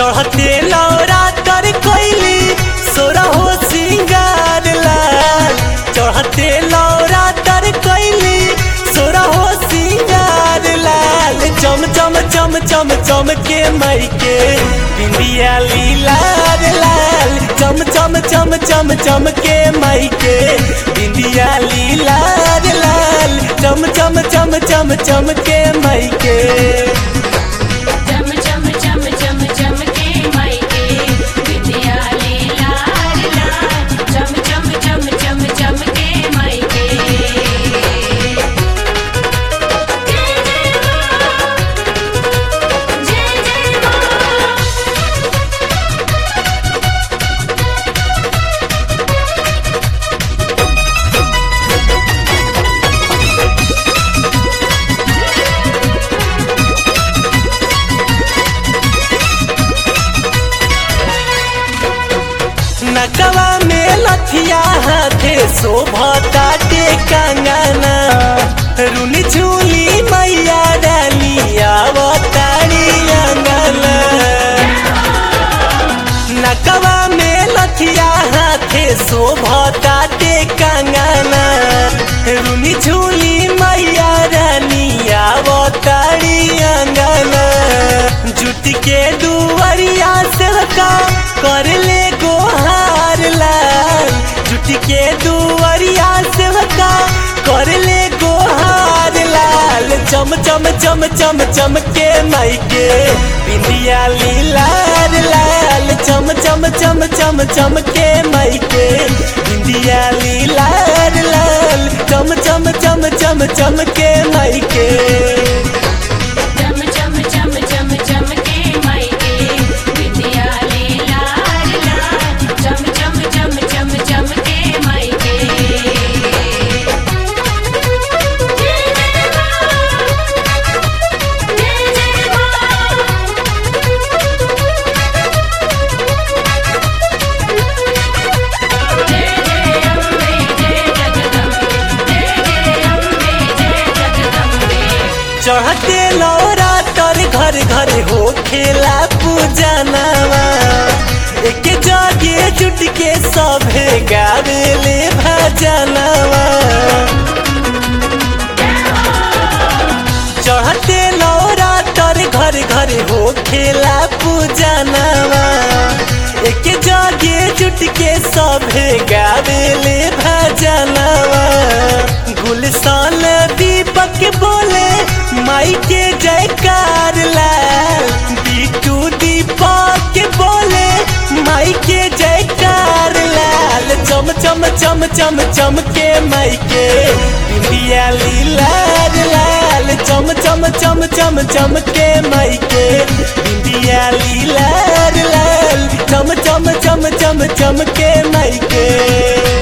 चढ़ते लौरा तर कोइली सोरा हो सिंगार लाल चढ़ते लौरा तर कोइली सोरा हो सिंगार लाल चम चम चम चम चम के मई के बिंदिया लीलार लाल चम चम चम चम चम के मई के बिंदिया लीलार लाल चम चम चम चम चम के मई के चम चम चम चम चम के मायके विद्या लाल लाल चम चम चम चम चम के मायके जय जय मां जय जय मां नकवा में लथिया हाथे शोभता के कंगना रुनी झूली मैया डालिया बताड़ी अंगना नकवा में लथिया हाथे शोभता के कंगना रुनी झूली मैया रानिया बताड़ी अंगना जुट के दुवरिया से का कर ले गोहार लाल जुट के दुवरिया से का कर ले गोहार लाल चम चम चम चम चम के मई के बिंदिया लीलार लाल चम चम चम चम चम के मई के बिंदिया लीलार लाल चम चम चम चम चम के मई के चम चम चम चम चम के मायके विद्या लाल लाल चम चम चम चम चम के मायके जय जय मां जय जय मां जय जय अम्बे जय जगदम्बे जय जय अम्बे जय जगदम्बे चढ़ते लौरा तर घर घर हो खेला पूजनवा एक जगे जुट के सभे गावेले भजनवा चढ़ते लौरा तर घर घर हो खेला पूजनवा एक जगे जुट के सभे गावेले भजनवा गुलशन दीपक बोले माई के जयकार लाल बिटू दीपक बोले माई के जयकार लाल चम चम चम चम चम के माई के बिंदिया लीलार लाल चम चम चम चम चम के माई के बिंदिया लीलार लाल चम चम चम चम चम के माई के